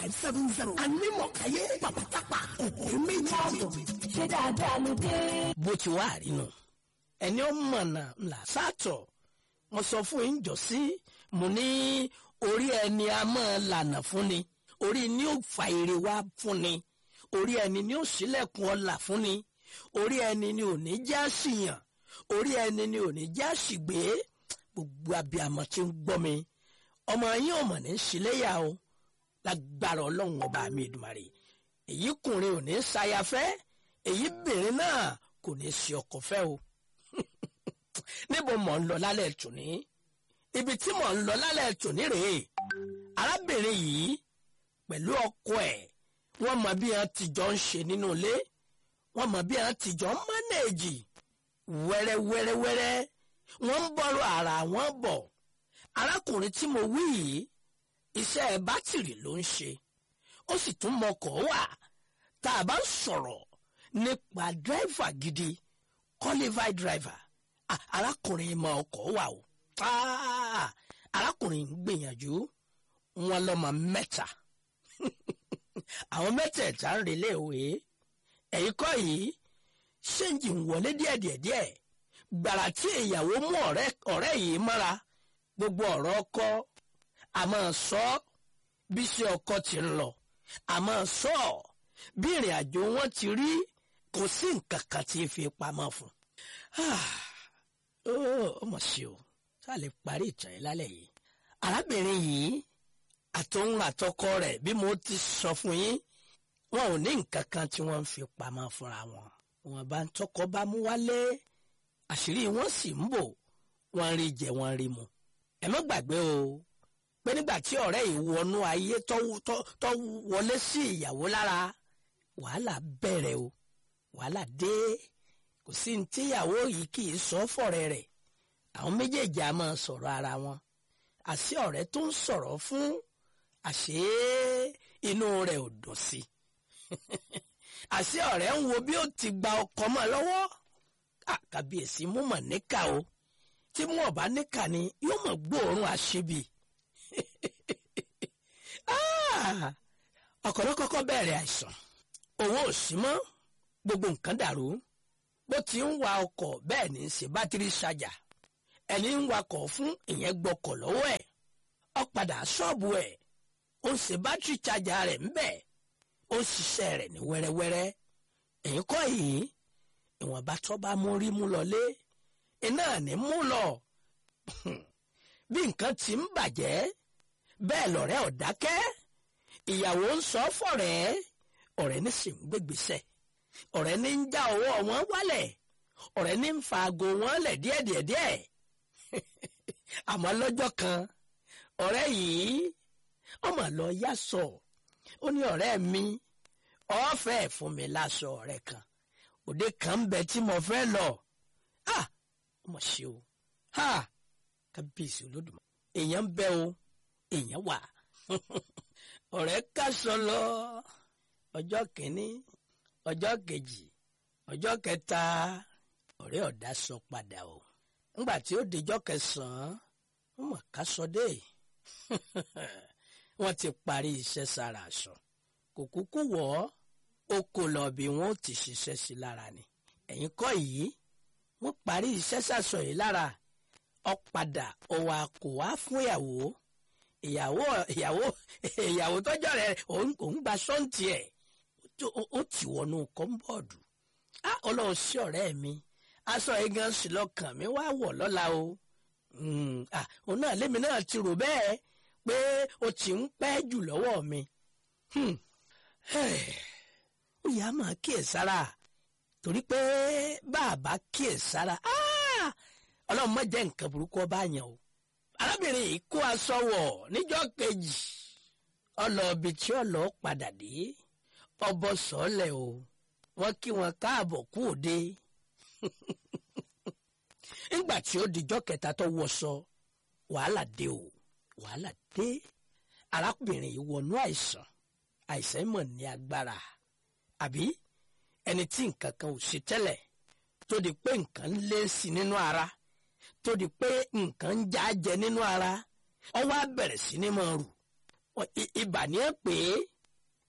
five seven zero anímọ̀káyé pàpàtàpà òkè méjì. ṣé dáadáa ló dé. bó ti wá àrínú ẹni ó mọ̀nà ńlá sátọ̀ mo sọ fún yín jọ sí mo ní orí ẹni a máa lànà fún ni orí ni ó fa èrè wá fún ni orí ẹni ni ó ṣílẹ̀kùn ọlà fún ni orí ẹni ni ò ní já síyàn orí ẹni ni ò ní já sígbé gbogbo abiyamọ tí ń gbọ́ mi ọmọ yín ò mọ̀ ní ṣíléyà o lágbára ọlọ́run ọba mi Èdùmàrè èyí kùnrin ò ní ṣayafẹ́ èyí bìnrin náà kò ní ṣe ọkọ fẹ́ o níbo mọ̀ ń lọ lálẹ́ tòní ibi tí mọ̀ ń lọ lálẹ́ tòní rèé arábìnrin yìí pẹ̀lú ọkọ ẹ̀ wọ́n mọ bí wọ́n ti jọ ń ṣe nínú ilé wọ́n mọ bí wọ́n ti jọ ń mánéèjì wẹ́rẹ́wẹ́rẹ́wẹ́rẹ́ wọ́n ń bọ́rọ̀ ara wọn bọ̀ arákùnrin tí mo wí yìí iṣẹ́ bátìrì ló ń ṣe ó sì tún mọkọ̀ wà tá a bá ń sọ̀rọ̀ nípa dírẹ́fà gidi qualified driver ah, arákùnrin mọ ọkọ̀ wà o ah, arákùnrin ń gbìyànjú wọn lọ́mọ mẹ́ta àwọn mẹ́tẹ̀ẹ̀ta ń relé ìwé ẹ̀yìn kọ́ yìí ṣéǹjì ń wọlé díẹ̀díẹ̀díẹ̀ gbàrà tí ìyàwó mú ọ̀rẹ́ yìí mọ́ra gbogbo ọ̀rọ̀ ọkọ àmọ́ sọ bí ṣe ọkọ ti ń lọ àmọ́ sọ bí ìrìn àjò wọn ti rí kò sí nǹkan kan tí fi pamọ́ fún ó mọ̀ sí o tá a lè parí ìtàn yìí lálẹ́ yìí arábìnrin yìí àtòun àtọkọ rẹ̀ bí mo ti sọ fún yín wọn ò ní nǹkan kan tí wọ́n ń fi pamọ́ fúnra wọn wọn bá ń tọkọ bá mú wálé àṣírí wọn sì ń bò wọn rí jẹ wọn rí mu ẹ má gbàgbé o pé nígbà tí ọ̀rẹ́ yìí wọnú ayé tó wọlé sí ìyàwó lára wàhálà bẹ̀rẹ̀ o wàhálà dé kò sí ní tíyàwó yìí kì í sọ fọ̀rẹ́ rẹ̀ àwọn méjèèjì á máa sọ̀rọ̀ ara wọn àṣé ọ̀rẹ́ tó ń sọ̀rọ̀ fún àṣé inú rẹ̀ ò dùn sí àṣé ọ̀rẹ́ ń wo bí ó ti gba ọkọ mọ́ lọ́wọ́ àkàbíyèsí mú mọ̀ níkà o tí mú ọ̀bá níkà ni yóò mọ̀ gbóòórùn àṣebì ọkọ̀ ló kọ́kọ́ bẹ̀rẹ̀ àìsàn owó ò sí mọ́ gbogbo nǹkan dàrú bó ti ń wa ọkọ̀ bẹ́ẹ̀ ní í ṣe bátìrì ṣàjà ẹni ń wakọ̀ fún ìyẹn gbọ́kọ̀ lọ́wọ́ ẹ̀ ó padà ṣọ́ọ̀bù ẹ̀ ó ń ṣe bátìrì ṣàjà rẹ̀ ń bẹ̀ ó ń ṣiṣẹ́ rẹ̀ ní wẹ́rẹ́wẹ́rẹ́ ẹ̀yìn kọ́ yìí ìwọ̀nba tó bá mú rí mú lọlé iná ní mú lọ bí nǹkan ti ń bàjẹ́ bẹ́ẹ̀ lọ̀rẹ́ ò dákẹ́ ìyàwó ń sọ fọ̀rẹ́ ọ̀rẹ́ ní sì ń gbégbèsè ọ̀rẹ́ ní ń já ọwọ́ wọn wálẹ̀ ọ̀rẹ́ ní ń fa aago wọn lẹ̀ díẹ̀díẹ̀díẹ̀ àmọ́ lọ́jọ́ kan ọ̀rẹ́ yìí ọmọ lọ yá sọ ó ní ọ̀rẹ́ mi ọ̀fẹ́ fún mi láṣọ ọ̀rẹ́ kan òde kan ń bẹ tí mo fẹ́ lọ ah ọmọ ṣe o ha kábíyèsí olódùmọ̀ èèyàn ń bẹ o èèyàn wà ọ̀rẹ́ kásọ lọ ọjọ́ kìíní ọjọ́ kejì ọjọ́ kẹta ọ̀rẹ́ ọ̀dà sọ padà o ńgbà tí ó dijọ́ kẹsàn-án wọ́n mọ̀ kásọ dé wọ́n ti parí iṣẹ́ sára aṣọ kò kúkú wọ̀ ọ́ ó kó lọ bí wọ́n ó ti ṣiṣẹ́ sí lára ni ẹ̀yìn kọ́ yìí wọ́n parí iṣẹ́ sàṣọ yìí lára ó padà ó wá kó wá fún ìyàwó ìyàwó ìyàwó ìyàwó tọ́jọ́ rẹ̀ òun gba sọ́ǹtì ẹ̀ ó ti wọnú kọ́ńbọ̀dù á ọlọ́run sí ọ̀rẹ́ mi aṣọ igan sì lọ́kàn mi wá wọ̀ lọ́la o òun náà lémi náà ti rò bẹ́ẹ̀ pé o ti ń pẹ́ jù lọ́wọ́ mi ó yà á máa kíyèsára torí pé bàbá kíyèsára ọlọ́run má jẹ́ nǹkan burúkú ọba yẹn o arábìnrin yìí kó aṣọ wọ̀ níjọ́ kejì ọlọ́ọ̀bì tí ọlọ́ọ̀ padà dé ọbọ sọ́ọ̀lẹ̀ o wọ́n kí wọn káàbọ̀ kú òde nígbà tí ó dijọ́ kẹta tó wọṣọ wàhálà dé o wàhálà dé arábìnrin yìí wọnú àìsàn àìsàn mọ̀ ní agbára àbí ẹni tí nǹkan kan ò ṣe tẹ́lẹ̀ tó di pé nǹkan ń lé sí nínú ara tó di pé nǹkan ń já jẹ nínú ara ó wá bẹ̀rẹ̀ sí ní máa rù ibà ní ẹ pé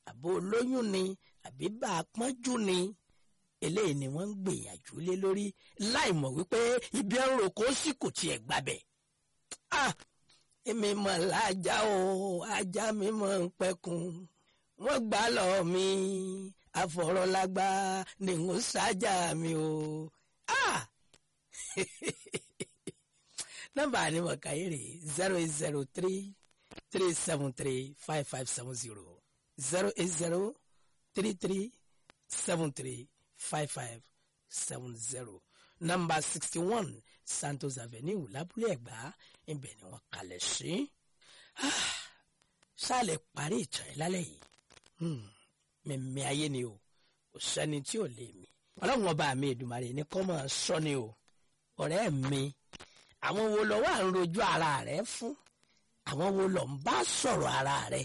àbó olóyún ni àbí bá a pọ́njú ni eléyìí ni wọ́n ń gbìyànjú lé lórí láì mọ̀ wípé ibi ẹ̀rọ kò sí kò tiẹ̀ gbàbẹ̀. ah èmi mọ̀ lájà o ajá mi mọ̀ ń pẹ́kun wọ́n gbà lọ mi àfọ̀rọ̀lágbá ni ń sájà mi o. ah nọ́mbà ni mo kà yìí rè zero eight zero three three seven three five five seven zero zero eight zero three three seven three five five seven zero nọ́mbà sixty one Santos Avenue lábúlé Ẹ̀gbá ibẹ̀ ni wọ́n kalẹ̀ sí. ṣáàlẹ̀ parí ìtàn yìí lálẹ́ yìí mímí ayé ni o kò sẹ́ni tí ò lè mí ọlọ́run ọba mi Èdùmàrè ní kọ́ máa sọ ni o ọ̀rẹ́ mi àwọn wo lọ wà ń rojú ara rẹ fún àwọn wo lọ ń bá sọ̀rọ̀ ara rẹ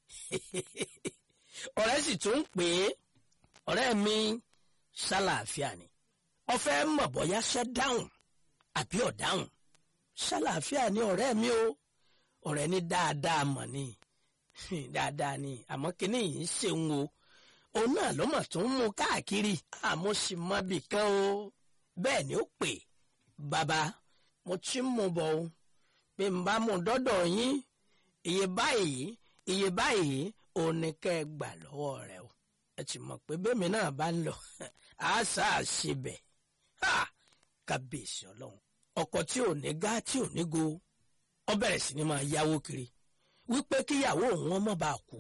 ọ̀rẹ́ sì tún ń pè é ọ̀rẹ́ mi ṣàlàáfíà ni ọ̀fẹ́ mọ̀ bọ́yá ṣẹ́ dáhùn àbí ọ̀dáhùn ṣàlàáfíà ni ọ̀rẹ́ mi o ọ̀rẹ́ ní dáadáa mọ̀ ni dáadáa ni àmọ́ kínní yìí ń ṣeun o òun náà ló mọ̀ tó ń mú káàkiri àmọ́ sì mọ bì kan o bẹ́ẹ̀ ni ó pè bàbá mo ti ń mú bọ̀ o bí n bá mú dọ́dọ̀ yín iye báyìí iye báyìí òun ni kẹ́ ẹ gbà lọ́wọ́ rẹ o ẹ ti mọ̀ pé bẹ́ẹ̀ mi náà bá ń lọ àṣà àṣebẹ̀ kábíyèsí ọlọ́run ọkọ tí ò ní gá tí ò ní go ọ bẹ̀rẹ̀ sí ni máa yáwó kiri wípé kíyàwó òun ọmọ bá kú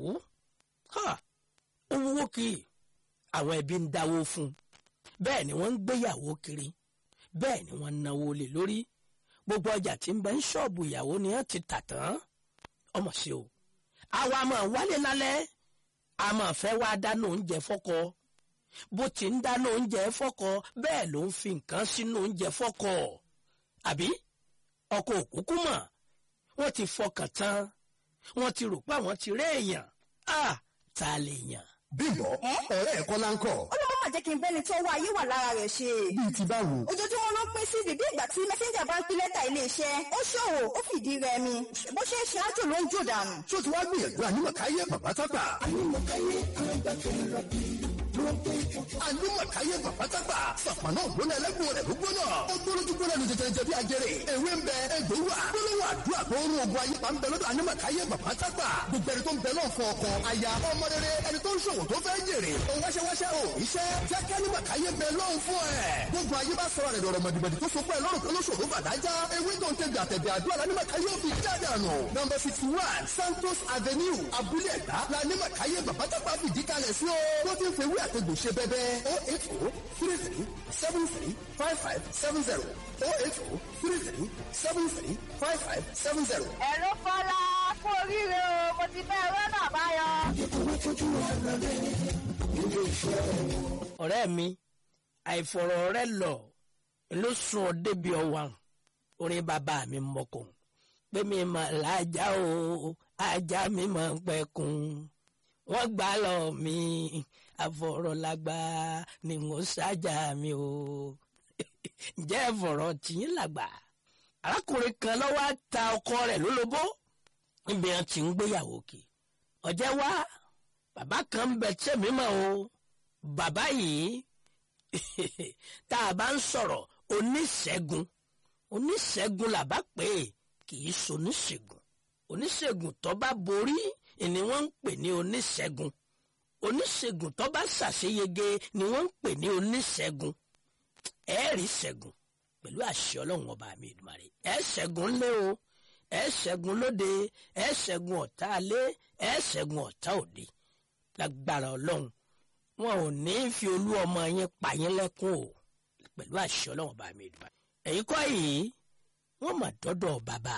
ó wúwo kiri àwọn ẹbí ń dáwó fún un bẹ́ẹ̀ ni wọ́n ń gbéyàwó kiri bẹ́ẹ̀ ni wọ́n ń náwó lé lórí gbogbo ọjà tí ń bẹ ń ṣọ́ọ̀bù ìyàwó ni wọ́n ti tà tán ọmọ sí o àwa máa wálé lálẹ́ a máa fẹ́ wá dáná oúnjẹ fọ́kọ bó ti ń dáná oúnjẹ fọ́kọ bẹ́ẹ̀ ló ń fi nǹkan sínú oúnjẹ fọ́kọ àbí ọkọ òkúkú mọ̀ wọ́n ti fọkàn tán wọ́n ti rò pé àwọn ti rí èèyàn á ta lè yàn. bímbọ ọ̀rẹ́ ẹ̀ kọ́lá ń kọ́. ọlọ́mọ mà jẹ́ kí n bẹ́ni tó wá ayé wà lára rẹ̀ ṣe. bíi ti báwo. ojoojúmọ́ ló ń pín sí bíbí ìgbà tí mẹ́sẹ́ńjà bá ń pín lẹ́tà iléeṣẹ́ ó ṣòwò ó fìdí rẹmi bó ṣe ń ṣe ájò ló ń jò dànù. ṣó ti wá gbìyànjú ànímọ̀káyé bàbá tápà. ànímọ̀káyé bàbá tápà. sàpànà ògbóná ẹlẹ́gbọ̀n rẹ̀ ló gbóná. ó gbólójú gbóná ní jẹjẹrẹ bí ajẹrẹ. ewé ń bẹ egbò wà. gbólóhùn àdúrà tó ń rún ogun ayé pa ń bẹ lọ́dọ̀ ànímọ̀káyé bàbá tápà. gbogbo ẹni tó ń bẹ náà fún ọkọ aya ọmọ rere ẹni tó ń ṣòwò tó fẹ́ jèrè. òun wáṣẹ́wáṣẹ́ ò iṣẹ́ jẹ́ kí ànímọ̀káyé bẹ lọ́hùn fún ẹ̀. gbogbo ayé bá sọ̀rọ̀ rẹ̀ dọ̀rọ̀ mọ̀dìmọ̀dì tó so pé lọ́rùn kan ló ṣòro bàdájá. ewé tó ń tẹ gbàtẹ̀gbẹ̀ àdúrà lánímọ̀káyé ò fi jáde àná. nọmba sixty one Santos Avenue Abúlé Ẹ̀gbá lánímọ̀káyé bàbá tápà fìdí kalẹ̀ sí o. wọ́n ti ń fewé àtẹ̀gbò ṣe bẹ́bẹ́ o eight o three three seven three five five seven zero o eight o three three seven three five five seven zero. ẹ̀rọ fọlá fún oríire o mo ti fẹ́ ẹ̀rọ náà báyọ̀. ọ̀rẹ́ mi àìfọ̀rọ̀ rẹ lọ ló sún ọ débi ọwà orin bàbá mi mọ̀kàn pé mi mà lájà o ajá mi mà ń pẹ̀kun wọ́n gbà lọ mi àfọ̀rọ̀lágbá ni mo ṣájà mi o ǹjẹ́ ẹ̀fọ̀rọ̀ tìyín làgbà arákùnrin kan lọ́wọ́ á ta ọkọ rẹ̀ lólobó níbi wọn ti ń gbéyàwó kì ọ̀jẹ̀ wá bàbá kan ń bẹ tẹ̀mí mọ́ o bàbá yìí tá a bá ń sọ̀rọ̀ oníṣègùn oníṣègùn làbá pé kì í ṣoníṣègùn oníṣègùn tó bá borí ni wọ́n ń pè ní oníṣègùn oníṣègùn tó bá ṣàṣeyege ni wọ́n ń pè ní oníṣègùn ẹ̀ẹ́rì ṣẹ́gun pẹ̀lú àṣẹ ọlọ́run ọba mi Èdùmàrè ẹ̀ ṣẹ́gun ńlẹ́ o ẹ̀ ṣẹ́gun lóde ẹ̀ ṣẹ́gun ọ̀tá alẹ́ ẹ̀ ṣẹ́gun ọ̀tá òde lágbára ọlọ́run wọn ò ní fi olú ọmọ yín pa yín lẹ́kún o pẹ̀lú àṣẹ ọlọ́run ọba mi Èdùmàrè ẹ̀yin kọ́ yìí wọ́n mà dọ́dọ̀ bàbá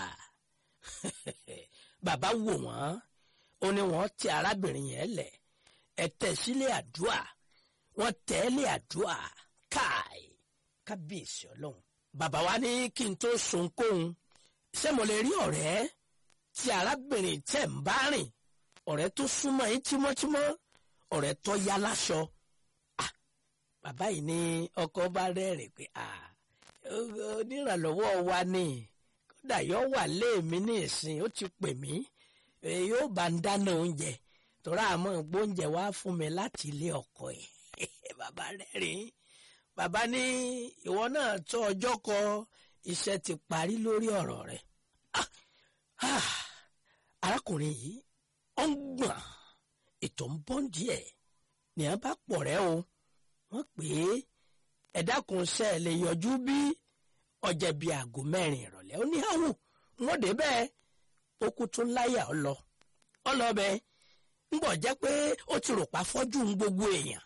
bàbá wò wọ́n ó ní wọ́n ti arábìnrin yẹn lẹ̀ ẹ̀ tẹ̀ sílé àdúrà wọ́n tẹ̀ ẹ́ lé àdúrà káì kábíyèsí ọlọ́run bàbá wa ní kí n tó sunkóhun ṣé mo lè rí ọ̀rẹ́ tí arábìnrin tẹ̀ ń bá rìn ọ̀rẹ́ tó súnmọ́ yín tímọ́tímọ́ ọ̀rẹ́ tó yá láṣọ Ah, bàbá yìí ní ọkọ bá rẹ́rìn pé ah, onírànlọ́wọ́ wa ni kódà yóò wà léèmí ní ìsìn ó ti pè mí eh, yóò bá ń dáná oúnjẹ tọ́ra àmọ́ gbóúnjẹ wá fún mi láti ilé ọkọ ẹ̀ bàbá rẹ̀ rìn bàbá ní ìwọ náà tó ọjọ́ kọ iṣẹ́ ti parí lórí ọ̀rọ̀ rẹ̀ Ah, ah, arákùnrin yìí ó ń gbọ̀n ètò ń bọ́ díẹ̀ ní a bá pọ̀ rẹ́ o wọ́n pè é ẹ dákun ṣe ẹ lè yọjú bí ọjà bíi aago mẹ́rin ìrọ̀lẹ́ ó ní àwò wọ́n dé bẹ́ẹ̀ ó kú tún láyà ọ lọ ọ lọ bẹ́ẹ̀ ń bọ̀ jẹ́ pé ó ti rò pa fọ́jú ń gbogbo èèyàn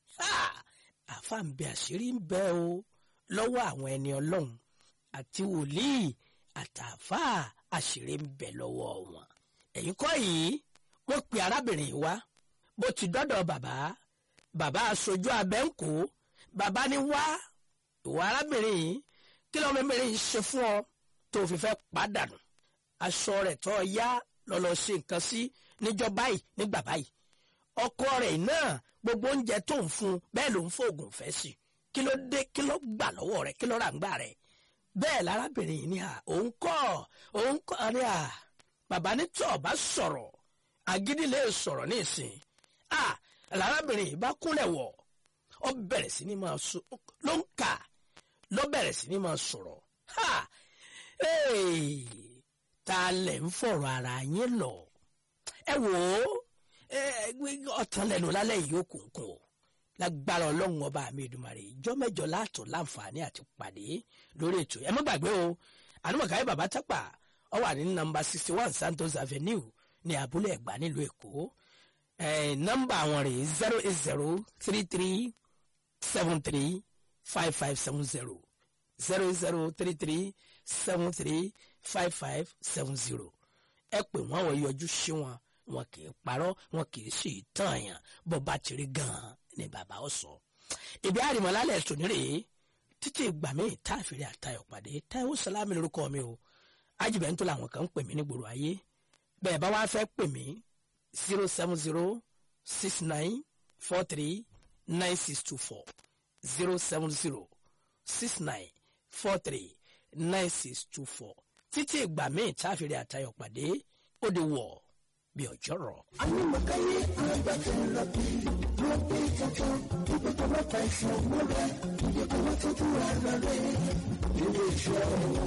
àfa ń bẹ àṣírí ń bẹ o lọ́wọ́ àwọn ẹni ọlọ́run àti wòlíì àtàfà àṣírí ń bẹ lọ́wọ́ wọn ẹ̀yin kọ́ yìí wọ́n pe arábìnrin yìí wá bó ti dọ́dọ̀ bàbá bàbá aṣojú abẹ́ ń kó bàbá ní wá ìwà arábìnrin yìí kí ló mẹ́mẹ́rin yìí ṣe fún ọ tó fi fẹ́ pàdánù aṣọ rẹ̀ tó yá lọ́lọ́ ṣe nǹkan sí níjọ́ báyìí nígbà báyìí ọkọ rẹ̀ náà gbogbo oúnjẹ tó ń fún bẹ́ẹ̀ ló ń fòògùn fẹ́ sí kí ló dé kí ló gbà lọ́wọ́ rẹ̀ kí ló rà ń gbà rẹ̀ bẹ́ẹ̀ lárábìnrin yìí ní à òun kọ́ òun kọ́ ní à bàbá ní tí ọba sọ̀rọ̀ agídí lè sọ̀rọ̀ ní ìsìn à lárábìnrin yìí bá kúnlẹ̀ wọ̀ ọ bẹ̀rẹ̀ sí ní máa sọ ló ń kà ló bẹ̀rẹ̀ sí ní máa sọ̀rọ̀ ha ee ta lẹ̀ ń fọ̀rọ̀ ara yín lọ ẹ wò ó ọ̀tàn lẹ́nu lálẹ́ yìí ó kùnkùn o lágbára ọlọ́run ọba mi ìdùmarè ìjọ mẹ́jọ láàtọ̀ láǹfààní àti pàdé lórí ètò ẹ má gbàgbé o ànúmọ̀káyé bàbá tápà ọ wà ní nọ́mbà sixty one santos avenue ní abúlé ẹ̀gbá nílùú èkó nọ́mbà àwọn rè zero eight zero three three seven three five five seven zero zero zero three three seven three five five seven zero ẹ pè wọ́n wọ́n yọjú sí wọn wọn kì í parọ́ wọn kì í sì tàn yàn bó bá ti rí gan-an ni bàbá ó sọ. ìbí àrìmọ́lálẹ̀ tòní rèé títí ìgbà míì tá a fèrè àtayọ̀ pàdé Táíwò Sàlámì lórúkọ mi o ajibẹ́ntò làwọn kan ń pè mí nígboro ayé bẹ́ẹ̀ bá wá fẹ́ pè mí zero seven zero six nine four three nine six two four zero seven zero six nine four three nine six two four títí ìgbà míì tá a fèrè àtayọ̀ pàdé ó di wọ̀ bí ọjọ́ rọ̀. Anímọ̀káyé agbájẹ́ra bí ló gbé tuntun ibi tó bá ta ìṣàn múlẹ̀ ibi tó bá tọ́jú ara rẹ̀ ilé iṣẹ́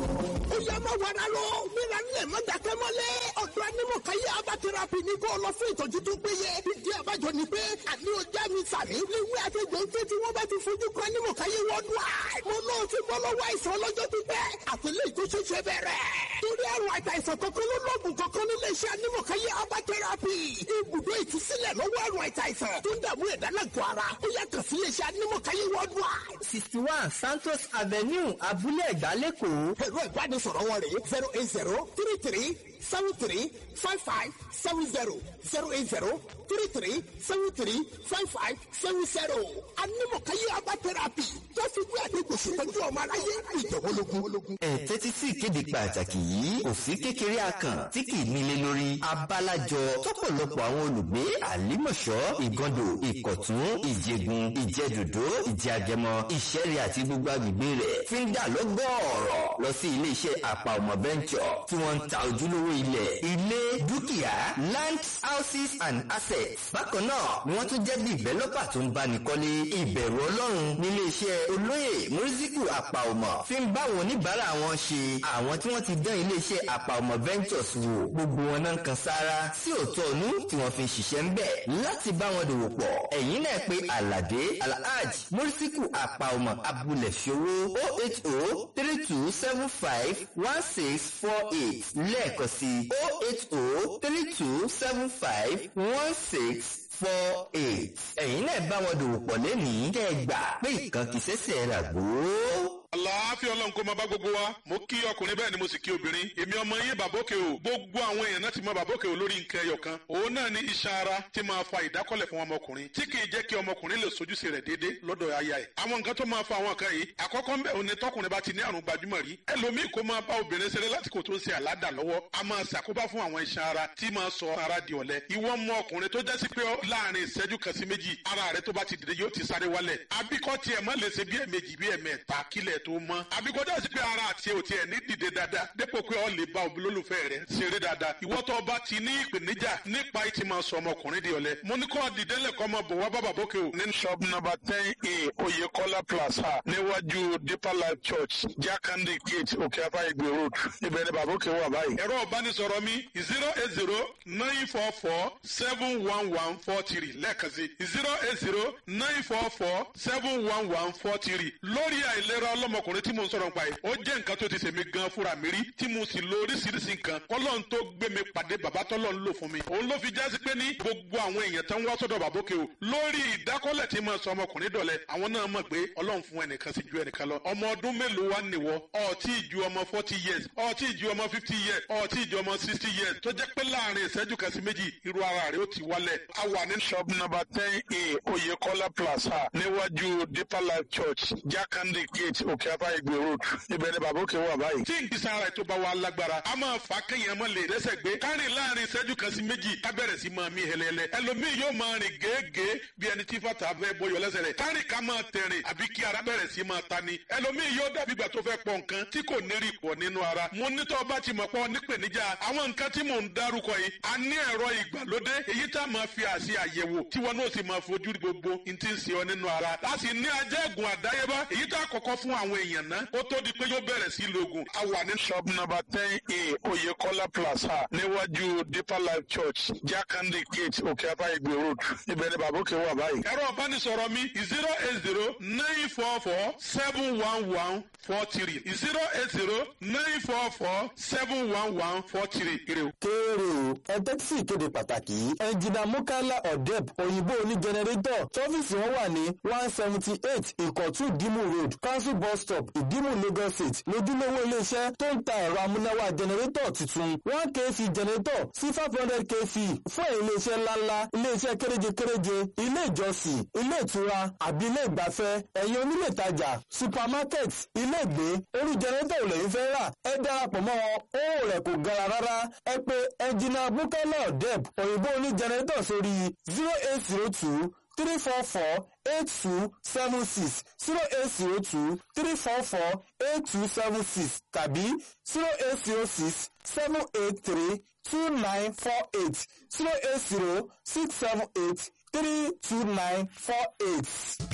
ó yẹ má wàrà lọ mìíràn nílẹ̀ má dàkẹ́ mọ́lẹ̀ ọ̀dọ̀ anímọ̀káyé abatẹ́rapì ní kó lọ fún ìtọ́jú tó péye ìdí àbájọ ni pé àní ọjà mi sàmì léwé àtẹ̀gbẹ́ ń tètè wọ́n bá ti fojú kan anímọ̀káyé wọ́dún à mo náà ti bọ́ lọ́wọ́ àìsàn ọlọ́jọ́ pípẹ́ àtẹlẹ́ ìtòṣeṣe bẹ̀rẹ̀ torí àrùn àìsàn kankan ló lọ́ọ̀gùn kankan nílé iṣẹ́ anímọ̀káyé abatẹ́rapì ibùdó ìtúsílẹ̀ lọ́wọ́ àrùn àìsàn tó ń dààmú ẹ̀dá lágọ̀ọ́ ara ó yẹ kàn sí ilé iṣẹ́ anímọ̀káyé wọ́dún à. sixty one santos avenue abúlé ẹ̀gbá lẹ́kọ̀ọ́ ẹ̀rọ ìbánisọ̀rọ̀ wọn rèé zero eight zero three three seven three five five seven zero zero eight zero three three seven three five five seven zero. anímọ̀káyé abá tẹ́rápì tó fi gbé àdégbò ṣètọ́jú ọmọ aráyé ìjọ̀wọ́lógún. ẹ tẹ́tí sí ìkéde pàtàkì yìí òfin kékeré akàn tí kì í nílé lórí abalajọ tọ́pọ̀lọpọ̀ àwọn olùgbé àlímọ̀ṣọ́ ìgàndò ìkọ̀tún ìjẹ̀gùn ìjẹ̀dòdó ìjẹ̀àgẹmọ ìṣẹ̀rẹ̀ àti gbogbo agbègbè rẹ̀ fi ń dà lọ́gọ́ọ̀rọ̀ lọ sí iléeṣẹ́ àpà ọmọ bẹ́ńkọ̀ tí wọ́n ń ta ojúlówó ilẹ̀ ilé dúkìá land houses and assets bákan náà ni wọ́n tún jẹ́ bí ìbẹ́lọ́pà tó ń báni kọ́lé ìbẹ̀rù ọlọ́run nílé iṣẹ́ olóyè mùrísíkù àpà ọmọ fi ń bá àwọn oníbàárà wọn ṣe àwọn tí wọ́n ti dán ilé iṣẹ́ àpà ọmọ ventures wò gbogbo wọn náà ń kan sára sí òótọ́ ọ̀nù tí wọ́n fi ń ṣiṣẹ́ ń bẹ̀ láti bá wọn dòwò pọ̀ ẹ̀yin náà pé aládé alhaj mùrísíkù àpà ọmọ abúlé ṣòwò oh eight oh three two seven five one six four eight lẹ́ẹ̀kan sí oh eight oh three two seven five one six four eight. ẹ̀yin náà bá wọn dòwò pọ̀ lẹ́nìí kẹ́ ẹ gbà pé ìkan kì í ṣẹ̀ṣẹ̀ rà gbòó àlàáfíà ọlọ́run kó máa bá gbogbo wa mo kí ọkùnrin bẹ́ẹ̀ ni mo sì kí obìnrin èmi ọmọ yín bàbókè o gbogbo àwọn èèyàn náà ti mọ bàbókè o lórí nǹkan ẹyọ kan òun náà ni iṣan ara tí máa fa ìdákọ́lẹ̀ fún ọmọkùnrin tí kì í jẹ́ kí ọmọkùnrin lè sojúṣe rẹ̀ déédé lọ́dọ̀ aya ẹ̀ àwọn nǹkan tó máa fa àwọn kan yìí àkọ́kọ́ ń bẹ̀ òun ni tọkùnrin bá ti ní àrùn gbajúmọ̀ rí ẹlòmíì kó máa bá obìnrin ṣeré lásìkò tó ń ṣe àládà lọ́wọ́ a máa ṣàkóbá fún àwọn iṣan ara tí máa sọ ara di ọ̀lẹ ìwọ mọ ọkùnrin tó jásí pé láàrin ìṣẹ́jú kan sí méjì ara rẹ tó bá ti dìde yóò ti sáré wálẹ̀ àbíkọ́ tiẹ̀ má lè ṣe bí ẹ̀mejì bí ẹ̀mẹ́ta kílẹ̀ tó mọ́ àbí kọjá sí pé ara àti ò tiẹ̀ ní dìde dáadáa dépò pé ọ lè bá olólùfẹ́ rẹ ṣeré dáadáa ìwọ tó bá ti ní ìpèníjà nípa ìtì máa sọ ọmọkùnrin di ọ̀lẹ mo ní kó dìde lẹ́kọ́ ọmọ bò wá bàbá bókè o. ní shop number ten a oyekola plaza níwájú deeper life church jakande gate òkè afáyégbé road ibẹ̀ ni bàbá òkè wà báyìí. ẹ̀rọ ìbánisọ̀rọ̀ mi zero eight zero nine four four seven one one four three lẹ́ẹ̀kan sí zero eight zero nine four four seven one one four three lórí àìlera ọlọ́mọkùnrin tí mo ń sọ̀rọ̀ nípa yìí ó jẹ́ nǹkan tó ti ṣèmi gan fúnra mi rí tí mo sì lo oríṣiríṣi nǹkan kọ́lọ́n tó gbé mi pàdé bàbá tọ́lọ́ ń lò fún mi òun ló fi jásí pé ní gbogbo àwọn èèyàn tó ń wá sọ́dọ̀ bàbókè o lórí ìdákọ́lẹ̀ tí mo sọ ọmọkùnrin dọ̀lẹ́ àwọn náà mọ̀ pé ọlọ́run fún ẹnìkan sí ju ẹnìkan lọ ọmọ ọdún mélòó wá nìwọ ọtí ìju ọmọ forty years ọtí ìju ọmọ fifty years ọtí ìju ọmọ sixty years tó jẹ́ pé láàrin ìṣẹ́jú kan sí méjì irú ara rẹ̀ ó ti wálẹ̀ a wà ní shop number ten a oyekola plaza níwájú deeper life church jakande gate òkè afáyégbé road ibẹ̀ ni bàbókè wà báyìí. tí ìgbésẹ̀ ara ètò bá wà lágbára a máa fà kéèyàn mọ́ lè rẹ́sẹ̀ gbé kárìn láàrin ìṣẹ́jú kan sí méjì ká bẹ̀rẹ̀ sí máa mí hẹlẹ́lẹ́ ẹlòmíì yóò máa rìn gèégèé bí ẹni tí fàtà fẹ́ bọyọ̀ lẹ́sẹ̀ rẹ̀ kárìn ká máa tẹ̀rìn àbí kí ara bẹ̀rẹ̀ sí máa ta ni ẹlòmíì yóò dàbí ìgbà tó fẹ́ pọ̀ nǹkan tí kò ní rí pọ̀ nínú ara mo ní tọ́ bá ti mọ̀ pọ̀ nípèníjà àwọn nǹkan tí mò ń dárúkọ yìí a ní ẹ̀rọ ìgbàlódé èyí tá a máa fi àṣì àyẹ̀wò tí wọn náà sì máa fojú gbogbo n ti ń ṣe ọ nínú ara láti ní ajẹ́gùn àdáyébá èyí tá a kọ́kọ́ fún àwọn èèyàn náà ó tó di pé yóò bẹ̀rẹ̀ sí lògùn a wà ní shop number ten a oyekola plaza níwájú deeper life church jakande gate òkè afáyégbé road ibẹ̀ ni bàbókè wà báyìí. ẹ̀rọ ìbánisọ̀rọ̀ mi zero eight zero nine four four seven one one four three zero eight zero nine four four seven one one four three. kéèrè o ẹ tẹ́tí sí ìkéde pàtàkì yìí ẹnjìnà mukala odeb òyìnbó oní jẹnẹrétọ̀ tọ́fíìsì wọn wà ní one seventy eight ìkọ̀tún ìdímù road council bus stop ìdímù lagos state lójúlówó iléeṣẹ́ tó ń ta ẹ̀rọ amúnáwá jẹnẹrétọ̀ tuntun one kc jẹnẹrétọ̀ sí five hundred kc fún iléeṣẹ́ ńláńlá iléeṣẹ́ kéréje-kéréje ilé ìjọsìn ilé ìtura àbí ilé ìgbafẹ́ ẹ̀yin onílé ìtajà supermarket ilé ìgbé orí jẹnẹrétọ̀ ò lẹ́yìn fẹ́ rà ẹ darapọ̀ mọ́ wọn owó rẹ̀ kò gara rárá ẹ pé ẹnjìnà bukala odeb òyìnbó oní jẹnẹrétọ̀ sórí zero eight zero two three four four eight two seven six zero eight zero two three four four eight two seven six tàbí zero eight zero six seven eight three two nine four eight zero eight zero six seven eight three two nine four eight.